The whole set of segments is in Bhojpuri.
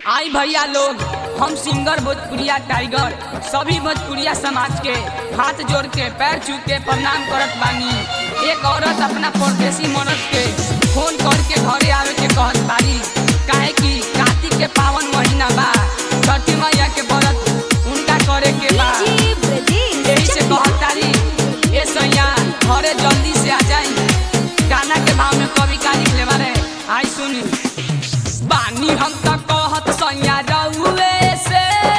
आई भैया लोग हम सिंगर भोजपुरिया टाइगर सभी भोजपुरिया समाज के हाथ जोड़ के पैर छू के प्रणाम करत बानी एक औरत अपना परदेसी मर्द के फोन करके घरे आवे के कहत बारी काहे कि कार्तिक के पावन महीना बा छठी मैया के व्रत उनका करे के बा यही से कहत तारी ए सैया घरे जल्दी से आ जाई गाना के भाव में कवि का लिखले बारे आई सुनी बानी हम त कहत सैया रउए से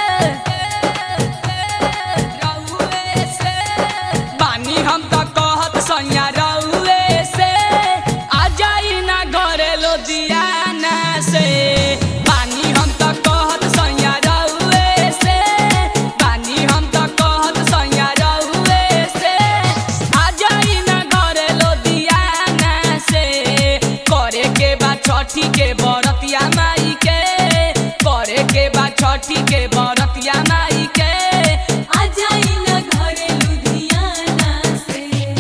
रउए से बानी हम त कहत सैया रउए से आ जाई ना घरे लोदियाना से बानी हम त कहत सैया रउए से बानी हम त कहत सैया रउए से आ जाई ना घरे लोदियाना से करे के बा छठी के बरतिया माई के करे के बा छठी के बरतिया माई के आ जाई ना घरे लुधियाना से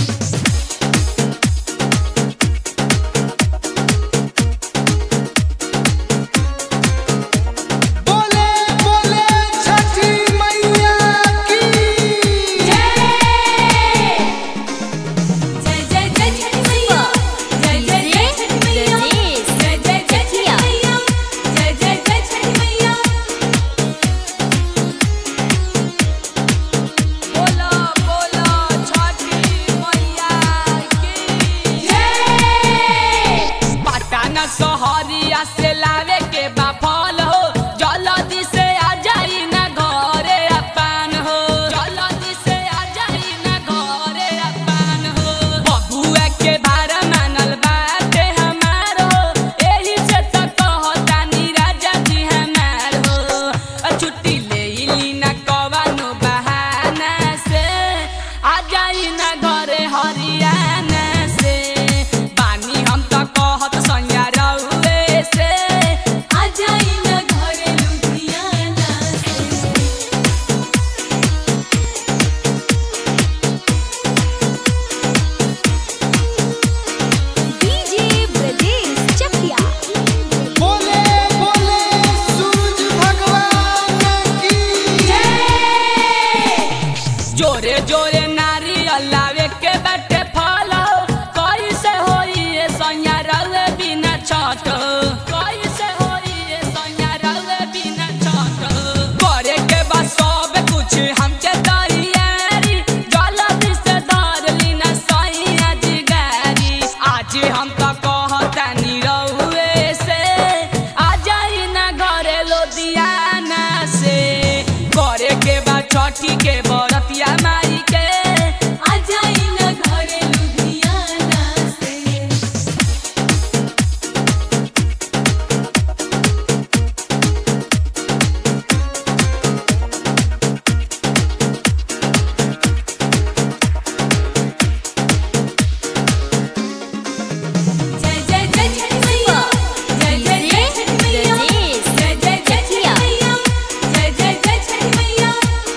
बोले बोले छठी मैया की जय जय जय छठी मैया जय जय जय छठी मैया जय जय जय छठी मैया जय जय जय छठी मैया बोलो बोलो छठी मैया की जय पटना सहरिया से लावे के बा फल हो जल्दी से आ जाई ना घरे अपन हो जल्दी से आ जाई ना घरे अपन हो बबुआ के भार मानल बाटे हमार हो एही से त कहतानी राजा जी हमार हो अ छुट्टी ले ली ना कवनो बहाना से आ जाई ना घरे हरियाणा से बानी हम त कहत सैया रउए से आ जाई ना घरे लुधियाना से डीजे ब्रजेश चकिया बोले बोले सूरज भगवान की जोरे जोरे नारियल लावे के बाटे फल कैसे होई ए सैया रउए बिना छठ कैसे होई ए सैया रउए बिना छठ करे के बा सब कुछ हमके तैयारी जल्दी से धर ली ना सैया जी गारी आज हम त कहतानी रउए से आ जाई ना घरे लोदियाना से करे के बा छठी के बरतिया माई के आ जाई ना घरे लुधियाना से जय जय जय छठी मैया जय जय जय छठी मैया जय जय जय छठी मैया जय जय जय छठी मैया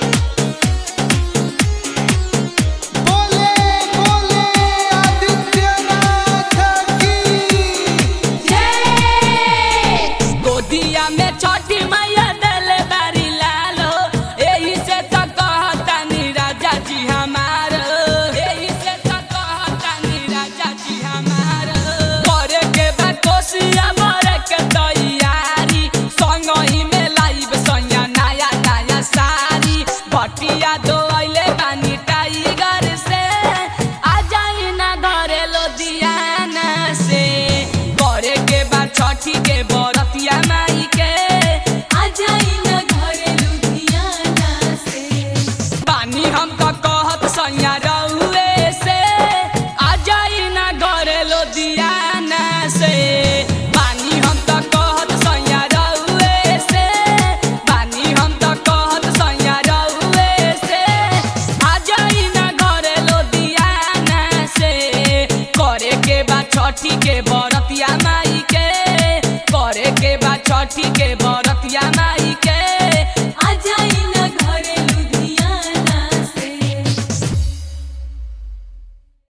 बोले बोले आदित्यनाथ की जय गोदिया में छठी मैया देले बारी लाल हो एही से त कहतानी राजा जी हमार एही से त कहतानी राजा जी हमार करे के बा कोसिया मरे के तैयारी संगही में लाइब सैया नया नया साड़ी बटिया दो अइले बानी टाइगर से आ जाई ना घरे लोदियाना से करे के बा छठी के बरतिया माई के आ जाई ना घरे लुधियाना से बानी हम त कहत सैया रउए से आ जाई ना घरे लोदियाना से बानी हम त कहत सैया रउए से बानी हम त कहत सैया रउए से आ जाई ना घरे लोदियाना से करे के बा छठी के बरतिया माई के करे के बा छठी के बर